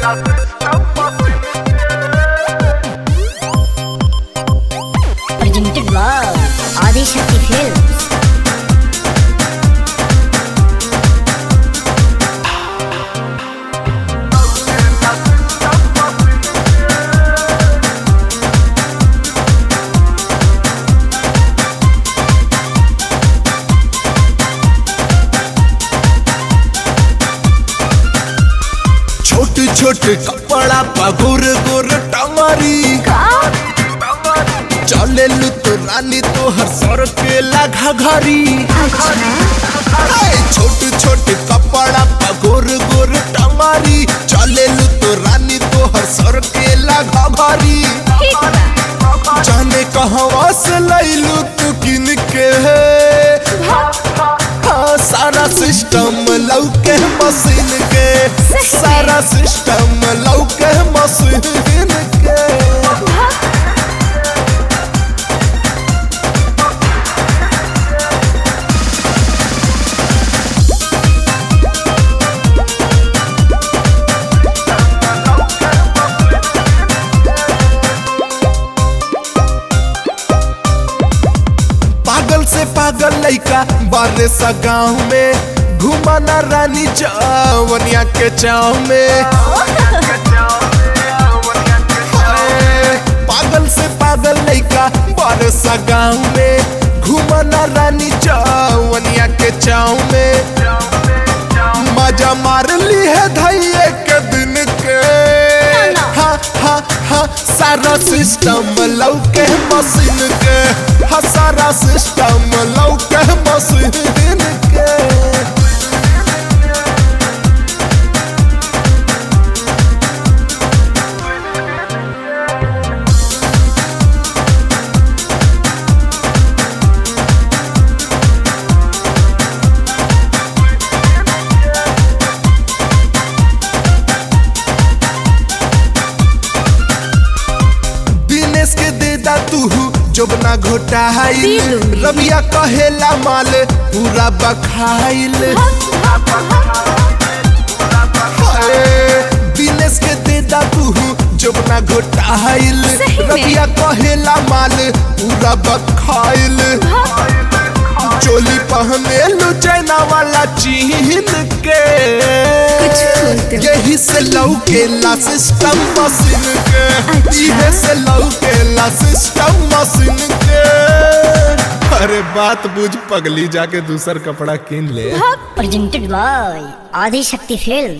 Presented by Adishakti Films. छोट छोट कपड़ा पगुर गुर टंगरी चले लू तो रानी तो हर सर के लगा घरी छोट छोट कपड़ा पगुर गुर टंगरी चले लू तो रानी तो हर सर के लगा घरी जाने कहवा से लैलू तू किन के हाँ, सारा सिस्टम लौके मशीन के सारा सिस्टम लौके मशीन के पागल से पागल लइका बारे सा गाँव में घुमाना रानी चवनिया के चाव में हाय, पागल से पागल लइका बारे सा गाँव में घुमाना रानी चवनिया के चाव में मजा मार ली है धैये के दिन के हा हा हा सारा सिस्टम लौके मशीन के हा सारा सिस्टम लौके मशीन के दिनेश के देदा तू जोबना घोटाइल रबिया कहेला माल पूरा बखाइल हाय, दिनेश के देदा तू जोबना घोटाइल सही में? रबिया कहेला माल पूरा बखाइल चोली पहने लो चाइना वाला चीन के यही से लौकेला सिस्टम मशीन के इहे से लौकेला सिस्टम मशीन के अरे बात बुझ पगली जाके दूसर कपड़ा किन ले Presented by Adishakti Films.